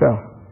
to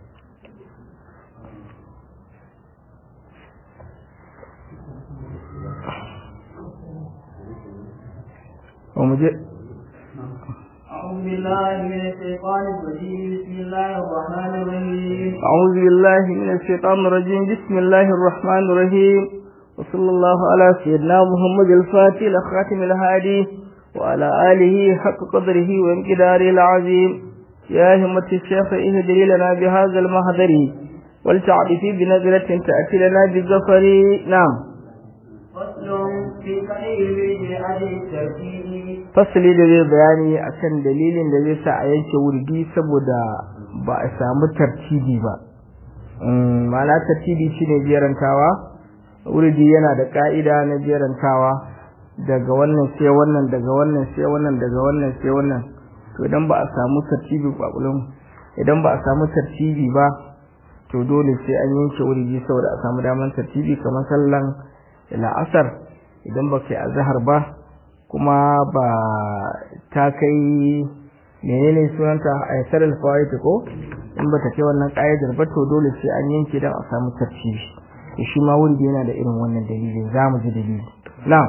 ومجد أعوذ بالله من الشيطان الرجيم بسم الله الرحمن الرحيم أعوذ بالله من الشيطان الرجيم بسم الله الرحمن الرحيم وصلى الله على سيدنا محمد الفاتح الخاتم الهادي وعلى آله حق قدره وانقداره العظيم يا همة الشيخ اهدري لنا بهذا المهدر ولتعرفي بنزلة تأتي لنا بالظفر نعم فصل في قليل بأبي الترتيب fasali da zai bayani akan dalilin da zai sa a yanke wurdi saboda ba a samu tartibi ba ma'ana tartibi shine jerantawa wurdi yana da ka'ida na jerantawa daga wannan sai wannan daga wannan sai wannan daga wannan sai wannan to idan ba a samu tartibi ba idan ba a samu tartibi ba to dole sai an yanke wurdi saboda a samu daman tartibi kamar sallan la'asar idan ba kai azhar ba kuma ba ta kai menene sunanta a yasar alfawaiti ko in ba ta kai wannan ƙa'idar ba to dole sai an yanke don a samu tartibi to shi ma wuri yana da irin wannan dalilin za mu ji dalili na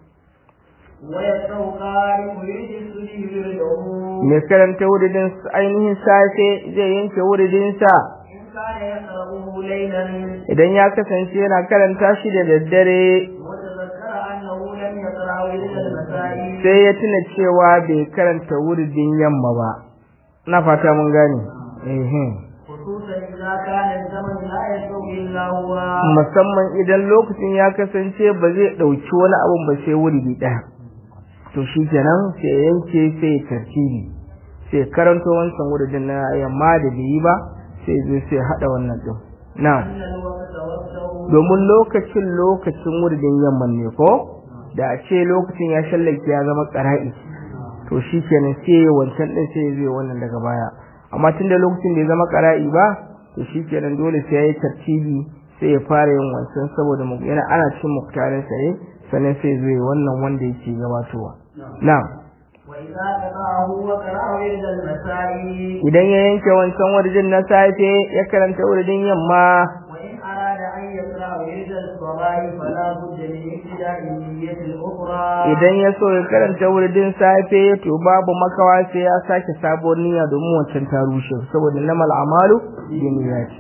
ويبدأ قارئ يجلس ليرده mai karanta wuridin ainihin safe zai yanke wuridinsa إن كان يقرأه ليلا idan ya kasance yana karanta shi da daddare وتذكر أنه لم يقرأه إلا المسائل sai ya tuna cewa bai karanta wuridin yamma ba na fata mun gane ehem خصوصا إذا كان الزمن لا يسوق إلا هو musamman idan lokacin ya kasance ba zai ɗauki wani abun ba sai wuri ɗaya to shi kenan sai ya yanke sai ya tartibi sai karanto wancan wuridin na yamma da bai yi ba sai zai sai haɗa wannan ɗin na أن الوقت وقته domin lokacin lokacin wuridin yamman ne ko da a ce lokacin ya shallake ya zama ƙara'i to shi kenan sai wancan ɗin sai zai wannan daga baya amma tun da lokacin bai zama ƙara'i ba to shi kenan dole sai ya yi tartibi sai ya fara yin wancan saboda mu- yana ana cin muktarin sa ne sannan sai zai wannan wanda yake gabatowa na وإذا قرأه وقرأه إلى المساء idan ya yanke wancan wuridin na safe ya karanta wuridin yamma وإن أراد أن يقرأ إلى الصباح فلا بد من ابتداء النية الأخرى idan ya so ya karanta wuridin safe to babu makawa sai ya sake sabuwar niyya domin wancan ta rushe saboda namal amalu bi niyyati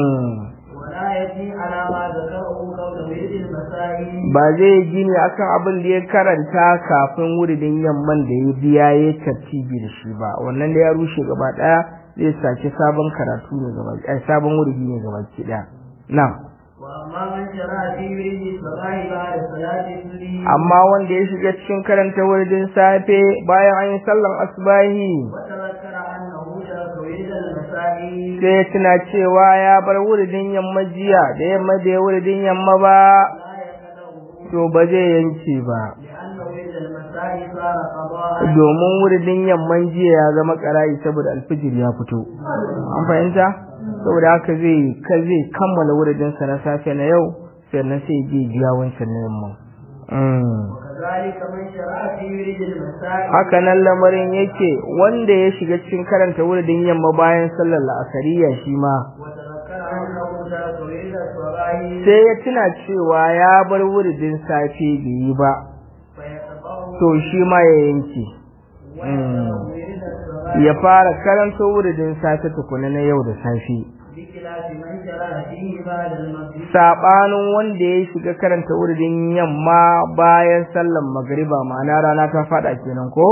mm. ولا يجي على ما ذكره قول ورد المساء ba zai gini akan abin da ya karanta kafin wuridin yamman da ya biya ya tartibi da shi ba wannan da ya rushe gaba daya zai sake sabon karatu ne gaba ai sabon wuridi ne gaba ki daya na'am وأما من شرع في ورد الصباح بعد صلاة الظهر amma wanda ya shiga cikin karanta wuridin safe bayan an yi sallan asbahi وتذكر أنه ترك ورد المساء sai ya tuna cewa ya bar wuridin yamma jiya da yamma da ya wuridin yamma ba لا يقدره to ba zai yanke ba لأن ورد المساء صار قضاء domin wuridin yamman jiya ya zama karayi saboda alfijir ya fito an fahimta saboda haka zai ka zai kammala wuridin sa na safe na yau sannan sai je biya wancan na yamma Mm. وكذلك من شرع في ورد المساء haka nan lamarin yake wanda ya shiga cikin karanta wuridin yamma bayan sallar la'asariya shi ma وتذكر أنه ترك ورد الصباح sai ya tuna cewa ya bar wuridin safe bai yi ba فيتطوع to shi ma ya yanke ويقرأ ورد الصباح ya fara karanto wuridin safe tukuna na yau da safe بخلاف من شرع فيه بعد المغرب sabanin wanda ya shiga karanta wuridin yamma bayan sallan magriba ma'ana rana ta fada kenan ko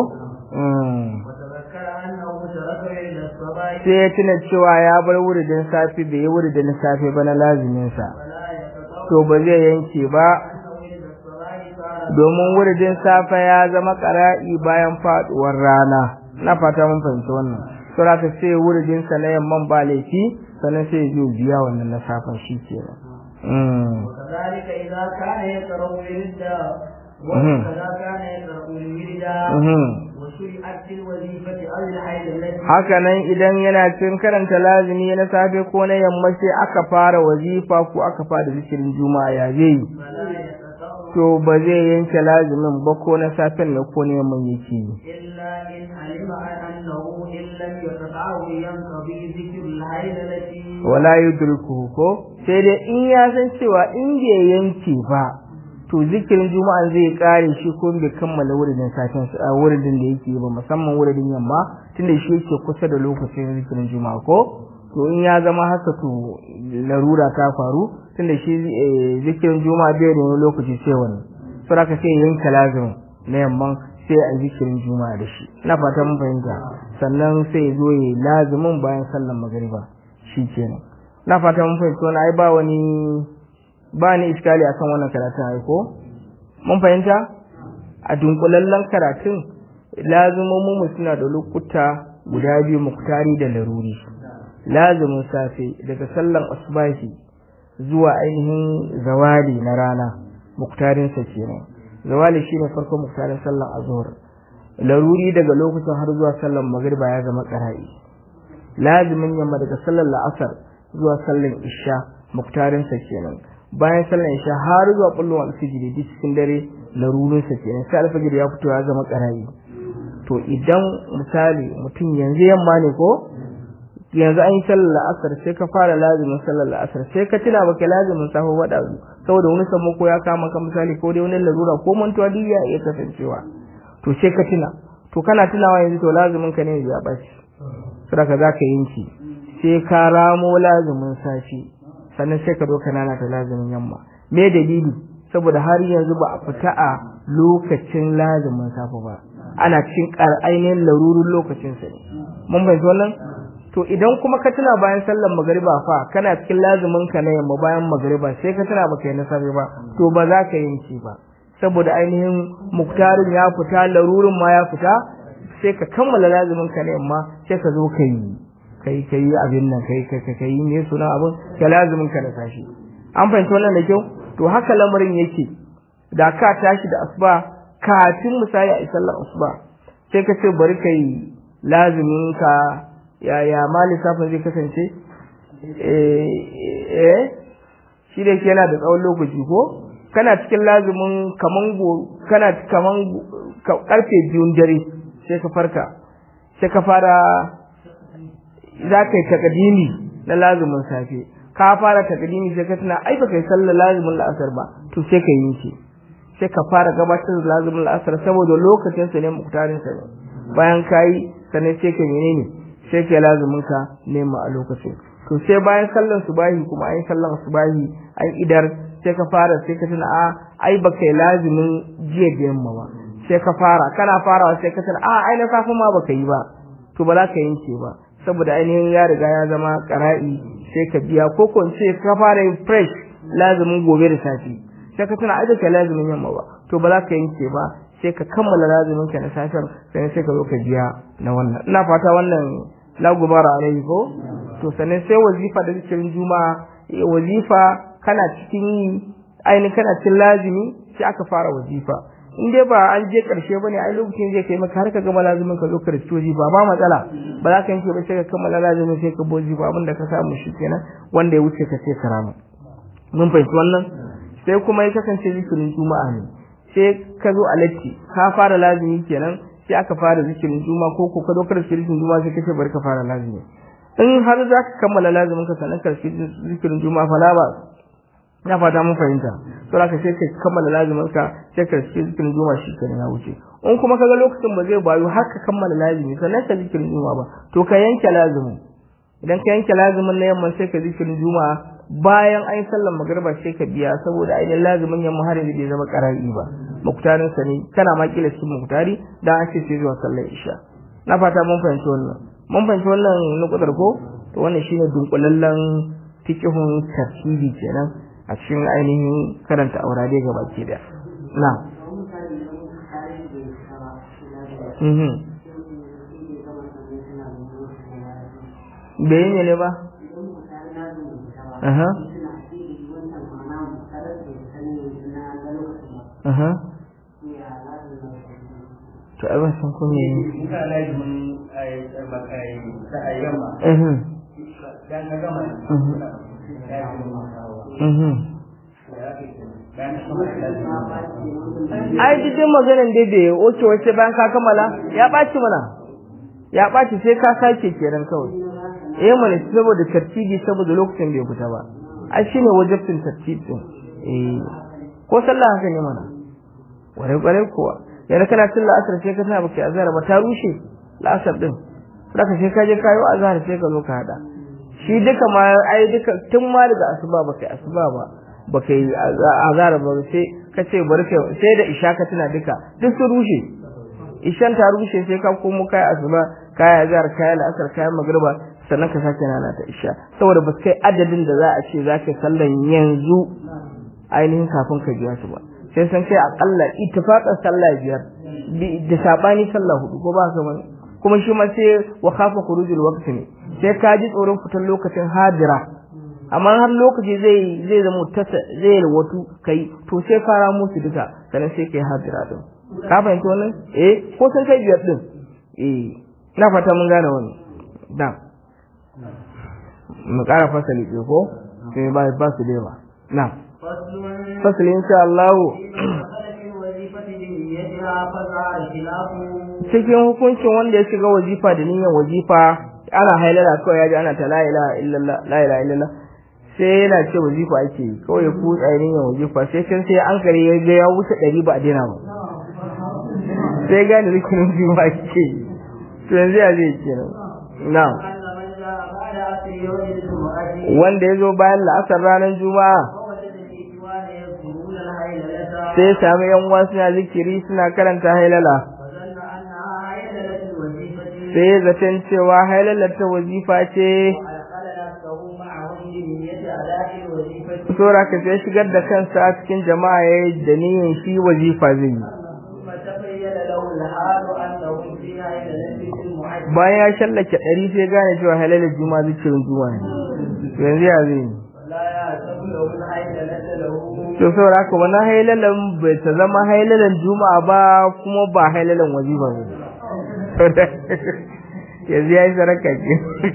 Mm. وتذكر أنه ترك ورد الصباح sai ya tuna cewa ya bar wuridin safe bai yi wuridin safe ba na lazimin sa فلا يتطوع to ba zai yanke ba أن ورد الصباح صار domin wuridin safe ya zama ƙara'i bayan faduwar rana na fata mun fahimci wannan to za ta sai wuridin sa na yamman ba laifi sannan sai ya zo biya wannan na safen shi kenan mm. وكذلك إذا كان يقرأ ورد مهم. وكذا كان يقرأ الورد mhm. وشرعت في الوظيفة أو الحيض التي haka nan idan yana cikin karanta lazimi na safe ko na yamma sai aka fara wazifa ko aka fara zikirin juma'a ya zai yi فلا يتطوع to ba zai yanke lazimin ba ko na safen ne ko na yamman yake yi إلا إن علم أنه إن لم يقطعه ينقضي ذكر الهيلة wala yudrikuhu ko sai dai in ya san cewa in bai yanke ba to zikirin juma'a zai kare shi ko bai kammala wuridin safin a wuridin da yake ba musamman wuridin yamma tunda shi yake kusa da lokacin zikirin juma'a ko to in ya zama haka to larura ta faru tunda shi eh, zikirin juma'a bai da wani lokaci sai wani saboda ka sai yanka lazimin na yamman sai a zikirin juma'a da shi ina fata mun fahimta sannan sai ya zo ya lazimin bayan sallar magariba shi kenan na fata mun fahimta wani ai ba wani ba ni iskali akan wannan karatun ai ko mun fahimta a dunkulallen karatun lazumomin mu suna da lokuta guda biyu muktari da laruri lazumin safe daga sallan asbahi zuwa ainihin zawali na rana muktarin sa kenan zawali shine farkon muktarin sallan azhar laruri daga lokacin har zuwa sallan magriba ya zama qara'i lazimin yamma daga sallar la'asar zuwa sallar isha muktarin sa kenan bayan sallar isha har zuwa kullum alfijiri duk cikin dare larurin sa kenan sai alfijiri ya fito ya zama qara'i to idan misali mutum yanzu yamma ne ko yanzu an yi sallar la'asar sai ka fara lazimin sallar la'asar sai ka tuna baka lazimin safa wada saboda wani sammako ya kama ka misali ko dai wani larura ko mantuwa duk ya iya kasancewa to sai ka tuna to kana tunawa yanzu to lazimin ka ne ya baci saboda za ka yanki sai ka ramo lazimin safi sannan sai ka zo ka nana ta lazimin yamma me dalili saboda har yanzu ba a fita a lokacin lazimin safa ba ana cikin ainihin larurin lokacin sa ne mun bai wannan to idan kuma ka tuna bayan sallar magariba fa kana cikin lazumin ka na yamma bayan magariba sai ka tuna baka yi na safe ba to ba za ka yanke ba saboda ainihin muktarin ya fita larurin ma ya fita sai ka kammala lazumin ka na yamma sai ka zo ka yi kai kai abin nan kai kai kai ne suna abin ka lazumin ka na sashi an fahimci wannan da kyau to haka lamarin yake da ka tashi da asuba kafin misali a sallar asuba sai ka ce bari ka yi lazumin ka yaya ma lissafin zai kasance eh shi da yana da tsawon lokaci ko kana cikin lazumin kaman go kana kaman karfe biyun dare sai ka farka sai ka fara za ka yi takadimi na lazumin safe ka fara takadimi sai ka tuna ai baka yi sallar lazumin la'asar ba to sai ka yi shi sai ka fara gabatar da lazumin la'asar saboda lokacin sa ne muktarin sa ne bayan kayi sannan sai ka menene sai ka lazumin ka nema a lokacin to sai bayan sallar subahi kuma ai sallar subahi ai idar sai ka fara sai ka tuna a ai baka yi lazumin jiya da yamma ba sai ka fara kana farawa sai ka tuna a ai na safe ma baka yi ba to ba za ka yanke ba saboda ainihin ya riga ya zama qara'i sai ka biya ko ko ce ka fara yin fresh lazumin gobe da safe sai ka tuna ai baka lazumin yamma ba to ba za ka yanke ba sai ka kammala lazumin ka na safiyar sai sai ka zo ka biya na wannan ina fata wannan la gubara alaihi ko to sannan sai wazifa da zikirin juma'a wazifa kana cikin yi ainihin kana cikin lazimi sai aka fara wazifa in dai ba an je karshe bane ai lokacin zai kai maka har ka gama lazimin ka zo ka riski wazifa ba matsala ba za ka yanke ba sai ka kammala lazimin sai ka bozi ba abin da ka samu shi kenan wanda ya wuce ka sai karama mun fahimci wannan sai kuma ya kasance zikirin juma'a ne sai ka zo a latti ka fara lazimi kenan sai aka fara zikirin juma ko ko ka dokar zikirin juma sai kace bari ka fara lazimi in har za ka kammala lazimin ka sanan ka zikirin juma fa la ba ina fata mun fahimta to ka sai ka kammala lazimin ka sai ka zikirin juma shi kenan ya wuce in kuma kaga lokacin ba zai bayu har ka kammala lazimi sannan ka zikirin juma ba to ka yanke lazimin idan ka yanke lazimin na yamma sai ka zikirin juma bayan an sallar magriba sai ka biya saboda ainihin lazimin yamma har yanzu bai zama qara'i ba muktarin sa ne kana ma kila cikin muktari dan an ce sai zuwa sallar isha na fata mun fahimci wannan mun fahimci wannan nukudar ko to wannan shine dunkulallen fiqhun tartibi kenan a cikin ainihin karanta aurade gaba ke da na mhm bai ne ba aha aha to ai ban san ko me ne ina lazimin ai makai ta ayyama mhm dan na gama mhm mhm ai duk maganan dai da oke wace bayan ka kammala ya ɓaci mana ya ɓaci sai ka sake kenan kawai eh mana saboda tartibi saboda lokacin bai fita ba ai shine wajibin tartib din eh ko sallah haka ne mana ware ware kuwa yana kana cin la'asar sai ka tana baka azhar ba ta rushe la'asar din saka sai ka je kayo azhar sai ka zo ka hada shi duka ma ai duka tun ma daga asuba baka asuba ba baka yi azhar ba sai ka ce bari sai da isha ka tana duka duk sun rushe ishan ta rushe sai ka komo kai asuba kai azhar kai la'asar kai magriba sannan ka sake nana ta isha saboda ba kai adadin da za a ce za ka sallan yanzu ainihin kafin ka biya su ba sai san kai akalla ittifaqan sallah biyar da sabani sallah hudu ko ba ka bane kuma shi ma sai wa khafa khurujul waqti ne sai ka ji tsoron fitar lokacin hadira amma har lokaci zai zai zama tasa zai wato kai to sai fara musu duka sannan sai kai hadira din ka fahimci wannan eh ko sun kai biyar din eh ina fata mun gane wannan da mu ƙara fasali ɗaya ko sai ba ba su da yawa na fasali insha Allah cikin hukuncin wanda ya shiga wazifa da niyyar wazifa ana hailala kawai ya ji ana ta la ilaha illallah la ilaha illallah sai yana ce wazifa ake yi kawai ya kutsa niyyar wazifa sai can sai an kare ya ga ya wuce ɗari ba a daina ba sai gane rikinin juma ake yi to yanzu ya zai kenan na'am wanda ya zo bayan la'asar ranar juma'a sai ya sami yan uwa suna zikiri suna karanta hailala sai ya zaton cewa hailalar ta wazifa ce Sora ka sai shigar da kansa a cikin jama'a ya yi da niyan shi wazifa zai yi. bayan ya shallake ɗari sai gane cewa halalar juma'a zikirin juma'a ne yanzu ya zai yi to saboda haka wannan hailalan bai ta zama hailalan juma'a ba kuma ba hailalan wazifa ba yanzu ya yi saraka ke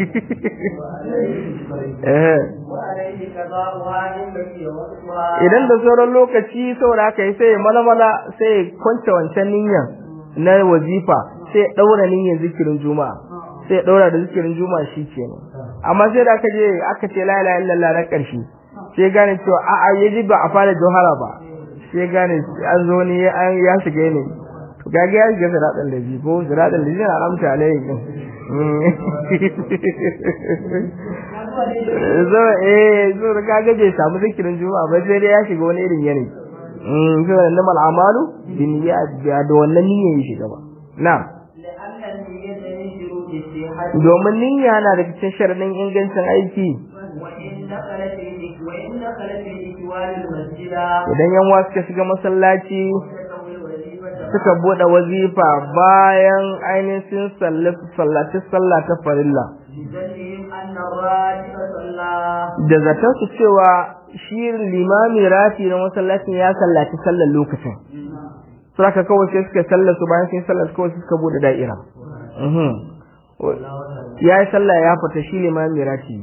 idan da sauran lokaci saboda haka sai ya malamala sai ya kwance wancan niyyar na wazifa sai ya daura niyyar zikirin juma'a sai ya daura da zikirin juma'a shi kenan amma sai da aka je aka ce la ilaha illallah na karshe sai gane cewa a a yaji ba a fara johara ba sai gane an zo ne ya shiga ne to gage ya shiga siratal ladhi ko siratal ladhi na ramta alaihi zo eh zo kaga bai samu zikirin juma'a ba sai dai ya shiga wani irin yanayi mm so da mal amalu bin ya da wannan niyyar ya shiga ba na domin niyya na da cikin sharadin ingancin aiki idan yan wasu suka shiga masallaci suka bude wazifa bayan ainihin sallaci sallah ta farilla da zaton su cewa shi limami rafi na masallacin ya sallaci sallar lokacin saka kawai sai suka sallar su bayan sun sallar kawai suka bude da'ira ya yi sallah ya fita shi limami rafi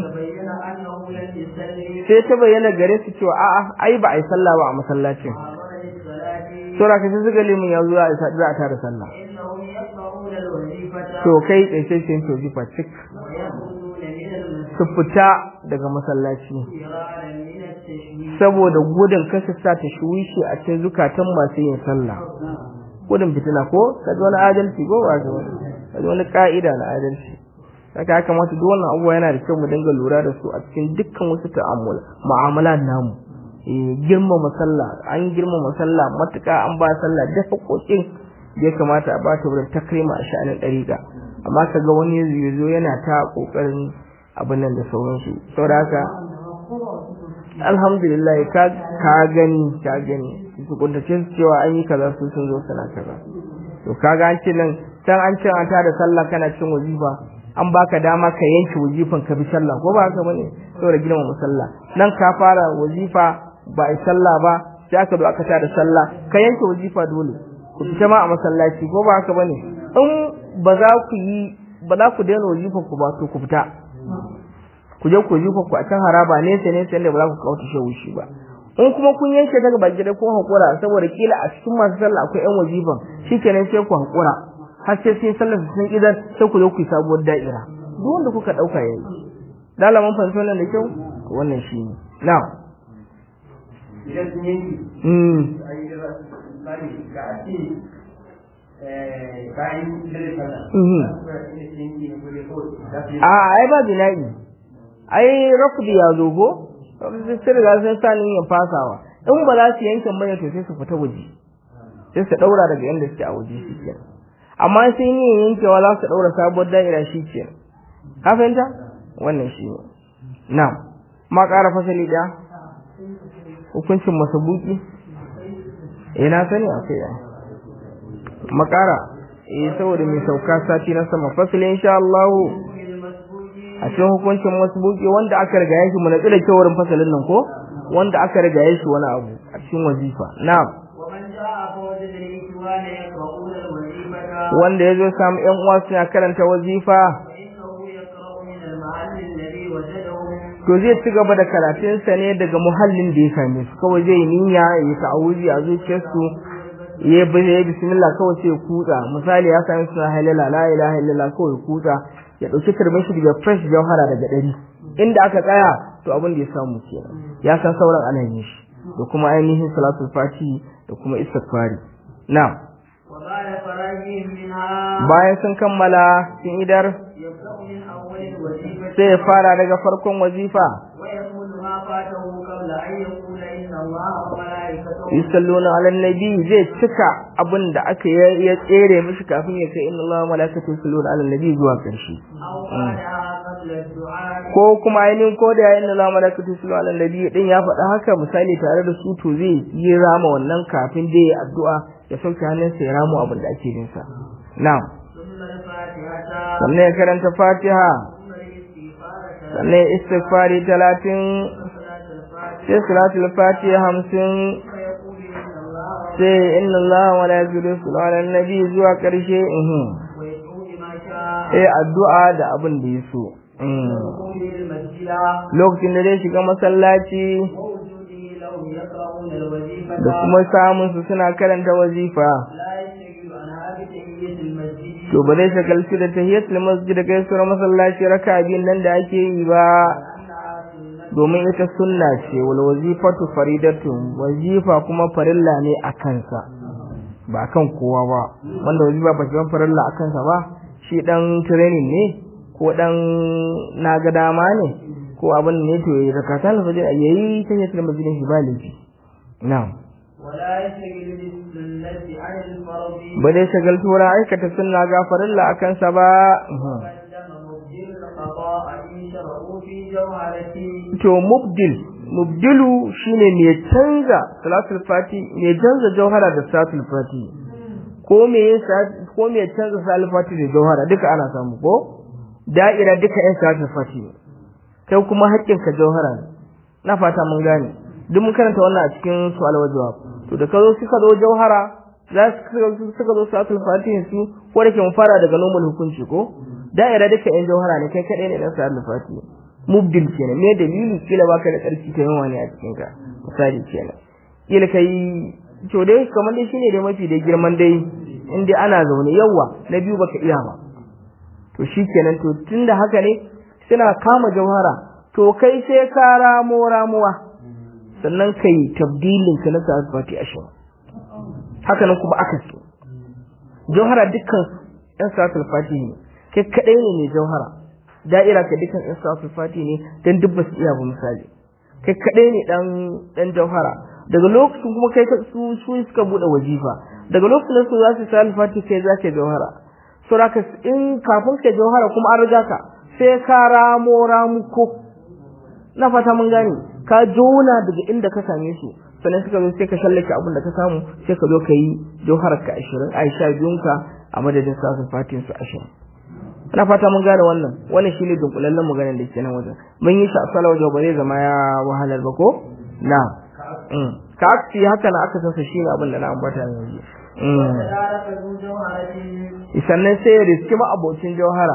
sai ta bayyana gare su cewa a'a ai ba a yi sallah ba a masallacin sura ka sai suka limin yanzu za a tara sallah to kai tsaye sai to jifa cik su fita daga masallaci saboda gudun kasa sa ta shuwishi a cikin zukatan masu yin sallah gudun fitina ko kaji wani adalci ko ba ga wani kaji wani ka'ida na adalci haka ya kamata duk wannan abubuwa yana da kyau mu dinga lura da su a cikin dukkan wasu ta'amula mu'amala namu girmama sallah an girmama sallah matuƙa an ba sallah da haƙoƙin ya kamata a bata wurin takrima a sha'anin ɗariƙa amma ka ga wani yanzu yana ta ƙoƙarin abin nan da sauransu saboda haka alhamdulillah ka ka gani ka gani su kuntace su cewa an yi kaza su sun zo suna kaza to kaga an ce nan can an ce an tada sallah kana cin wazifa an baka dama ka yanke wazifan ka bi sallah ko ba haka bane saboda girmama sallah nan ka fara wazifa ba a sallah ba sai aka zo aka tada sallah ka yanke wazifa dole ku fita ma a masallaci ko ba haka bane in ba za ku yi ba za ku daina wazifa ku ba to ku fita ku je ku wazifa ku a can haraba ne sai ne sai da ba za ku kawo shi wushi ba in kuma kun yanke daga baki da kun hakura saboda kila a cikin masu sallah akwai yan wazifan shikenan sai ku hakura har sai sai sallar sun idan sai ku zo ku yi sabuwar da'ira duk wanda kuka dauka yayi dalaman fanso nan da kyau wannan shi ne na'am idan sun yanki mm a yi da tsari ga a ce bayan dare fada Mhm. yanki ne ko dai kawai za su yi a ai ba bina'i ai rafdi ya zo ko sai riga sun sa ya fasawa in ba za su yanke bane to sai su fita waje sai su daura daga inda suke a waje shi kenan amma sai ni yankewa za su daura sabuwar da'ira shi kenan ka fahimta wannan shi ne na'am ma ƙara fasali da hukuncin masabuki eh na sani akwai ya makara eh saboda mai sauka sati na sama fasali insha Allah a cikin hukuncin masbuki wanda aka riga shi mu natsu da kewarin fasalin nan ko wanda aka riga shi wani abu a cikin wazifa na'am ومن جاء فوجد الإخوان يقرؤون الوظيفة wanda ya zo samu ƴan uwa suna karanta wazifa فإنه يقرأ من المحل الذي وجده to zai ci gaba da karatunsa ne daga muhallin da ya same su kawai zai niyya ya yi ta'awuzi a zuciyarsu ya bi ya bismillah kawai sai ya kutsa misali ya same suna halala la ilaha illallah kawai ya kutsa ya dauki turbin shi daga fresh jauhara daga dari inda aka tsaya to abin da ya samu kenan ya san sauran ana yin shi da kuma ainihin salatul fati da kuma istighfari na'am وبعد فراغهم منها bayan sun kammala sun idar يبدأ من أول الوظيفة sai ya fara daga farkon wazifa ويقول ما فاته قبل أن يقول إن الله وملائكته yusalluna ala nabi zai cika abin da aka ya ya tsere mishi kafin ya kai inna allaha wa malaikatu yusalluna ala nabi zuwa karshe أو بعدها قبل الدعاء ko kuma ainihin ko da inna allaha wa malaikatu yusalluna ala nabi din ya faɗa haka misali tare da su to zai yi rama wannan kafin da ya addu'a ya sauke hannunsa ya ramu abin da ake bin sa na'am ثم الفاتحة sannan ya karanta fatiha ثم الاستغفار sannan ya istighfari talatin صلاة الفاتحة sai salatul fatiha hamsin فيقول إن الله sai inna allaha wa malaikatu yusalluna ala nabi zuwa karshe uhum ويدعو بما شاء eh addu'a da abin da ya so وقوله المسجد lokacin da zai shiga masallaci ووجوده لهم يقرؤون الوظيفة da kuma samun su suna karanta wazifa لا يشتغل عنها بتحية المسجد to ba zai shagaltu da tahiyatul masjid da gaisuwar masallaci raka biyun nan da ake yi ba لأنها سنة domin ita sunna ce wal wazifatu faridatun wazifa kuma farilla ne a kansa ba kan kowa ba wanda wazifa ba shi farilla a kansa ba shi dan training ne ko dan naga dama ne ko abin ne to yayi zakatan fajr yayi tahiyatul masjid shi ba laifi na'am ولا يشتغل بالسنة عن الفرض ba dai shagaltu wurin aikata sunna ga farilla a kansa ba قدم مبدل القضاء إن شرعوا في جوهرته to mubdil mubdilu shine mai canza salatul fati mai canza jauhara da salatul fati ko me yasa ko me canza salatul fati da jauhara duka ana samu ko da'ira duka ɗan salatul fati ne kai kuma haƙƙin ka jauhara ne na fata mun gane duk mun karanta wannan a cikin su'al wa jawab to da ka zo suka zo jauhara za su suka zo salatul fati su ko da ke mu fara daga normal hukunci ko da'ira duka ɗan jauhara ne kai kaɗai ne ɗan salatul fati mubdil kenan me dalili kila baka da tsarki kai yawa ne a cikin ka misali kenan kila kai to dai kamar dai shine dai mafi da girman dai in dai ana zaune yawa na biyu baka iya ba to shikenan to tunda haka ne suna kama jauhara to kai sai ka ramo ramuwa sannan kai tabdilin ka na sa'ad fati ashin haka nan kuma aka ce jauhara dukkan yan sa'ad fati ne kai kadai ne mai jauhara da'ira ka dukkan yan sa'ad fati ne dan duk ba su iya ba misali kai kadai ne dan dan jauhara daga lokacin kuma kai su su suka bude wajifa daga lokacin da su za su sa alfati kai za ka jauhara saboda in kafin ka jauhara kuma an riga ka sai ka ramo ramuko na fata mun gane ka jona daga inda ka same su sannan suka zo sai ka shallake abin da ka samu sai ka zo ka yi jauharar ka 20 aisha biyunka a madadin sasun fatin su 20 ina fata mun gane wannan wannan shine dunkulallen maganar da ke nan wajen mun yi shi a sala wajen ba zai zama ya wahalar ba ko na ka aksi haka na aka sasa shine abin da na ambata yanzu وتدارك ذو جوهرة sannan sai ya riski ma abocin jauhara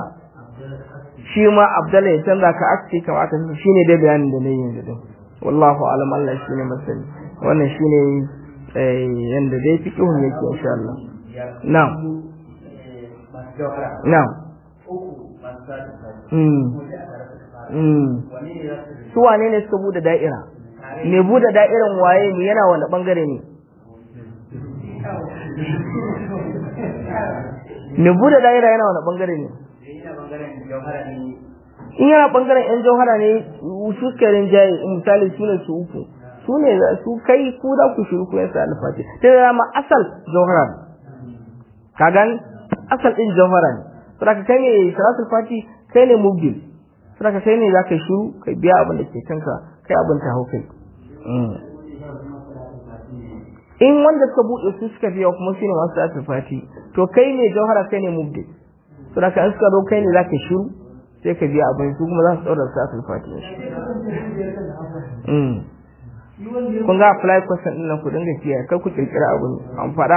shi ma abdalla ya canza ka aksi kamar aka sasa shine dai bayanin da nayi yanzu din wallahu alam Allah shine masani wannan shine eh yanda dai fiqhun yake insha Allah na'am masu jawhara na'am uku masu sati mm mm su wane ne suka bude da'ira me bude da'iran waye mu yana wani bangare ne me bude da'ira yana wani bangare ne in yana bangaren yan jauhara ne su karin jaye misali su ne su uku su ne su kai ku da ku shiru ku yasa alfati ta da ma asal jauhara ka gan asal din jauhara ne saboda kai ne salatul fati kai ne mubdil saboda kai ne zaka shiru kai biya abin da ke kanka kai abin ta hau kai in wanda suka buɗe su suka biya kuma su ne masu salatul fati to kai ne jauhara kai ne mubdil saboda kai suka zo kai ne zaka shiru sai ka biya abin su kuma za su ɗaura salatul fati kun ga apply question din nan ku dinga kiyaye kar ku kirkira abu an faɗa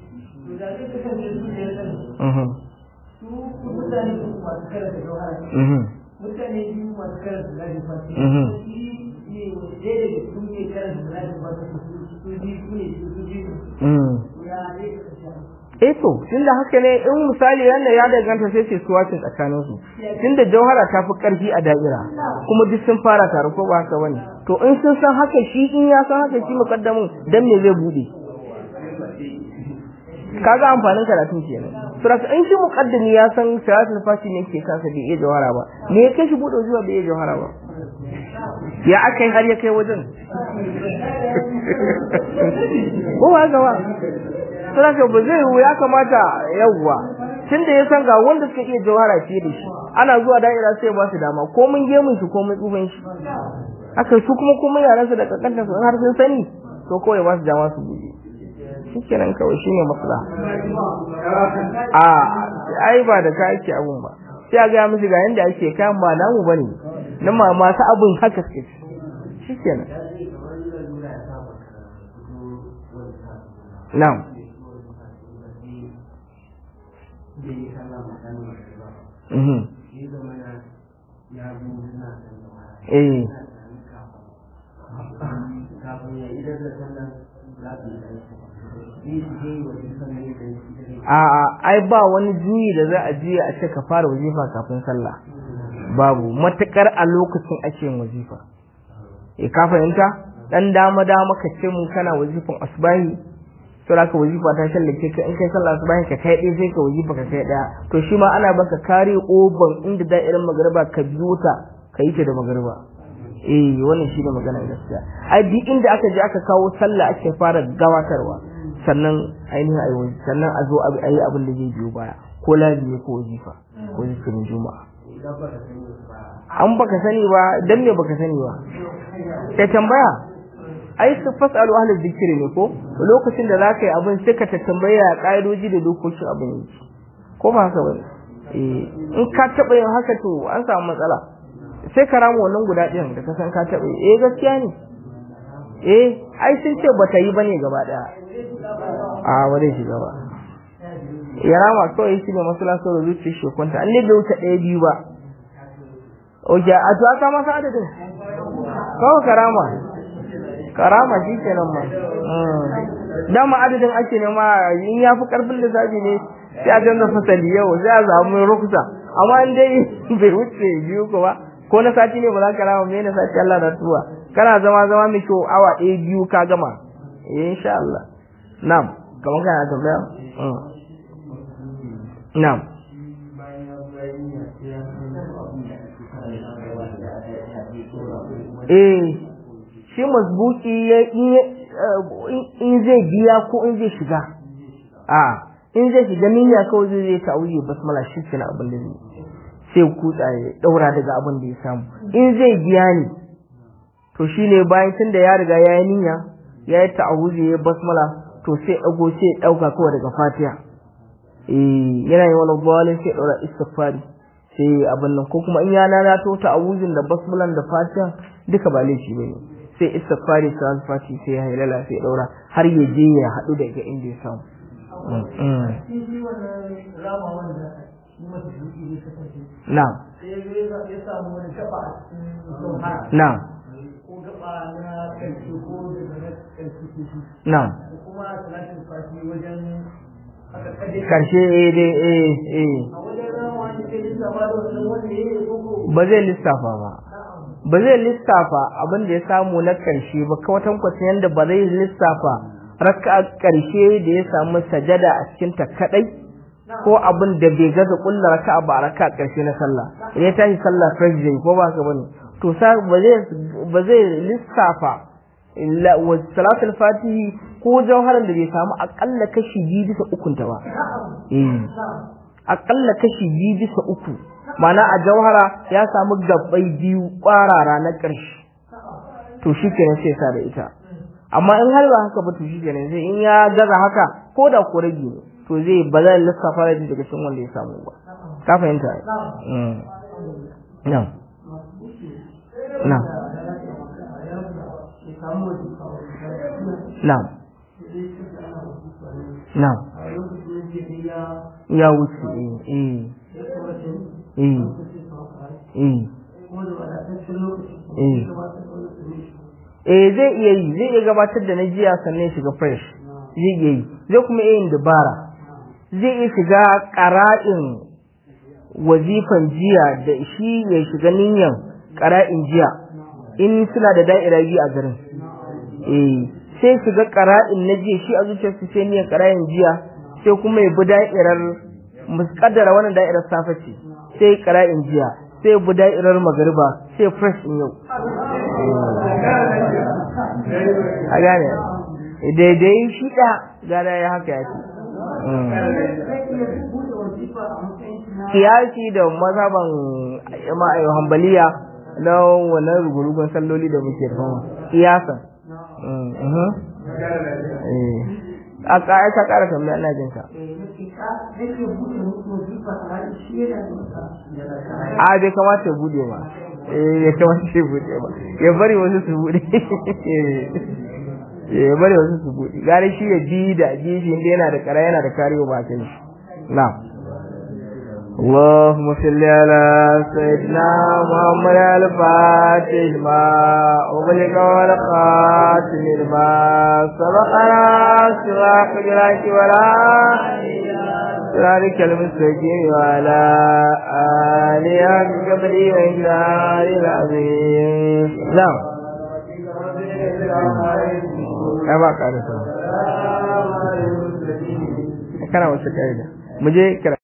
mutane biyu masu karanta zafin fasi ne ɗaya daga su ne karanta zafin fasi su biyu su ne su biyu ya zai kasance eh to tunda haka ne in misali yanda ya danganta sai ce suwacin tsakanin su tunda jauhara ta fi karfi a da'ira kuma duk sun fara tare ko ba haka bane to in sun san haka shi in ya san haka shi mukaddamin dan me zai bude kaga amfanin karatun kenan saboda in shi mukaddimi ya san salatul fati ne ke kansa bai iya jawhara ba me ya kai shi bude zuwa bai iya jawhara ba ya aka yi har ya kai wajen ko ba ga ba saboda ba zai yiwu ya kamata yawwa tunda ya san ga wanda suka iya jawhara fiye da shi ana zuwa da'ira sai ba su dama ko mun gemun shi ko mun tsufan shi haka su kuma kuma yaran su da kankanta su har sun sani to kawai ba su dama su buɗe shikenan kawai shine matsala a ai ba da ka ake abun ba sai a gaya musu ga yanda ake kayan ba namu bane na ma masu abun haka suke shikenan na'am Mhm. Eh. A'a, ai ba wani juyi da za a juya a ce ka fara wazifa kafin sallah. Babu, matakar a lokacin ake yin wazifa. E ka fahimta? Dan dama dama ka ce mun kana wazifan asbahi, to da ka wazifa ta shallake ka in kai sallah asbahi ka kai ɗaya sai ka wazifa ka kai ɗaya. To shi ma ana baka kare oban inda da'irin magariba ka biyo ta ka yi ta da magariba. Eh wannan shi ne magana gaskiya. Ai duk inda aka je aka kawo sallah ake fara gabatarwa. sannan ainihin ayi wani sannan a zo a yi abin da zai biyo baya ko lazimi ko wazifa ko zikirin juma'a an baka sani ba dan me baka sani ba sai tambaya ai su fasalu ahlul zikiri ne ko lokacin da zaka yi abin sai ka tambaya ka'idoji da dokokin abin yake ko ba haka bane eh in ka taba yin haka to an samu matsala sai ka rama wannan guda ɗin da ka san ka taba eh gaskiya ne eh ai sun ce bata yi bane gaba daya a wani shiga ba ya rama kawai shi ne masu lasar da zuciya shi kwanta an ne da wuce ɗaya biyu ba oke a to aka masa adadin kawai karama karama shi ke nan ma dama adadin ake nema in ya fi karfin lissafi ne sai a canza fasali yau sai a samu rukusa amma in dai bai wuce biyu ko ba ko na sati ne ba za ka rama me na sati Allah na tuwa kana zama zama mai kyau awa ɗaya biyu ka gama eh insha Allah na'am kamar kana tambaya na'am eh shi masbuki ya in zai biya ko in zai shiga a in zai shiga niyya kawai zai zai ta'uyi basmala shi kenan abin da zai sai kutsa ya daura daga abin da ya samu in zai biya ne to shine bayan tunda ya riga ya yi niyya ya yi ta'awuzi ya basmala to sai dago sai dauka kawai daga fatiha eh yana yi wani bawalin sai daura istighfari sai abin nan ko kuma in ya lalato ta'awuzin da basmalan da fatiha duka ba laifi bane sai istighfari sai fati sai ya halala sai daura har ya je ya hadu daga inda ya samu na'am na'am ko gaba na ƙarshe ko daga na ƙarshe na'am kuma salatin fati wajen aka kaje karshe eh dai eh eh a wajen rawa ne sai lissafa da wannan wanda ya yi koko ba zai lissafa ba ba zai lissafa abin da ya samu na ƙarshe ba kawatan kwacin yadda ba zai lissafa raka ƙarshe da ya samu sajada a cikin ta kadai ko abin da bai gaza kulla raka ba raka ƙarshe na sallah idan ya tashi sallah fresh day ko ba ka bane to sa ba zai ba zai lissafa illa wa salatul fatihi ko jawharan da bai samu akalla kashi biyu bisa ukun ta ba eh akalla kashi biyu bisa uku mana a jauhara ya samu gabbai biyu kwarara na ƙarshe to shi kenan sai sa da ita amma in har ba haka ba to shi kenan sai in ya gaza haka ko da ko rage ne to zai ba zai lissafa da daga cikin wanda ya samu ba ka fahimta ai mm na'am na'am na'am na'am ya wuce eh eh eh eh eh zai iya yi zai iya gabatar da na jiya sannan shiga fresh zai iya yi zai kuma iya yin dabara zai iya shiga ƙara'in wazifan jiya da shi ya shiga niyan ƙara'in jiya in suna da da'ira biyu a garin eh sai shiga ƙara'in na jiya shi a zuciyarsu sai niyan ƙara'in jiya sai kuma ya bi da'irar muskaddara wannan da'irar safe ce sai ƙara'in jiya sai bi da'irar magariba sai fresh in yau a gane daidai shi da gara ya haka ya ce kiyasi da mazhaban ma'ayo hambaliya na wannan rugurugun salloli da muke da fama kiyasan a ƙa'ai ka ƙara tambaya ina jin ka a bai kamata ya bude ba eh ya kamata ya bude ba ya bari wasu su bude ya bari wasu su bude gare shi ya bi da bi shi inda yana da kara yana da kariyo ba kai shi na اللهم صل على سيدنا محمد الفاتح ما أغلق والخاتم لما سبقنا سواك جلاك ولا ذلك المستقيم وعلى آله قبل وإجلال العظيم نعم كما قال كان وسكايدا مجھے